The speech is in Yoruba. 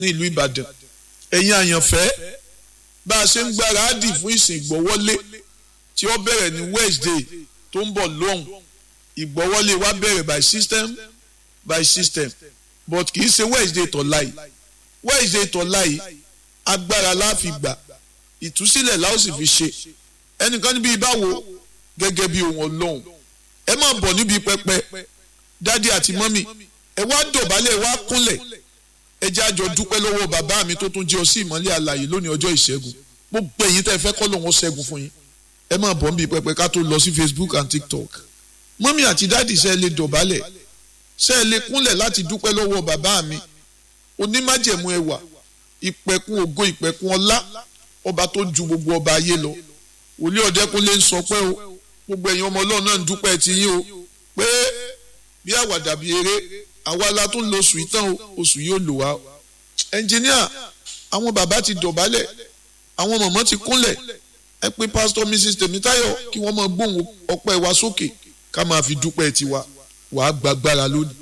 ní ìlú Ìbàdàn ẹ̀yin àyànfẹ́ bá a ṣe ń gbáradì fún ìsìn ìgbọ́wọ́lé tí ó bẹ̀rẹ̀ ní Wednesday tó ń bọ̀ lóhùn ìgbọ́wọ́lé wa bẹ̀rẹ̀ by system by system but kì í ṣe Wednesday tọ̀la yìí Wednesday tọ̀la yìí agbára la fi gbà ìtúsílẹ̀ la ó sì fi ṣe ẹnìkan níbi ìbáwo gẹ́gẹ́ bí ohun Ọlọ́run ẹ máa bọ̀ níbi pẹpẹ dádì àti mọ́mì ẹ wá dọ̀bálẹ̀ ẹ wá kúnlẹ̀ ẹ jẹ́ àjọ dúpẹ́ lọ́wọ́ bàbá mi tó tún jẹ́ ọ sí ìmọ́lẹ̀ àlàyé lónìí ọjọ́ ìṣẹ́gun gbogbo èyí tẹ́ fẹ́ kọ́ lòun ó ṣẹ́gun fún yín ẹ máa bọ̀ níbi pẹpẹ ká tó lọ sí Facebook and TikTok mọ́mì àti dádì ṣe é lè dọ̀bálẹ̀ ṣe é lè kúnlẹ̀ láti dúpẹ́ lọ́wọ́ bàbá mi onímájẹ̀mú ẹwà ìpẹ̀kun ògo ìpẹ̀kun ọlá ọba tó ju gbogbo ọba ayé lọ òlé ọ̀dẹ́kúnlé ń sọ pé o gbogbo ẹ̀yin ọmọ ọlọ́run náà ń dúpẹ́ ti yín o pé bí àwàdà bí eré àwa la tún lo oṣù ìtàn o oṣù yóò lò wá ẹnjìníà àwọn bàbá ti dọ̀bálẹ̀ àwọn mọ̀mọ́ ti kúnlẹ̀ ẹ pé pásítọ̀ mrs tèmítáyọ̀ kí wọ́n máa gbóhùn ọpẹ́ wa sókè ká máa fi dúpẹ́ tiwa wàá gbàgbára lónìí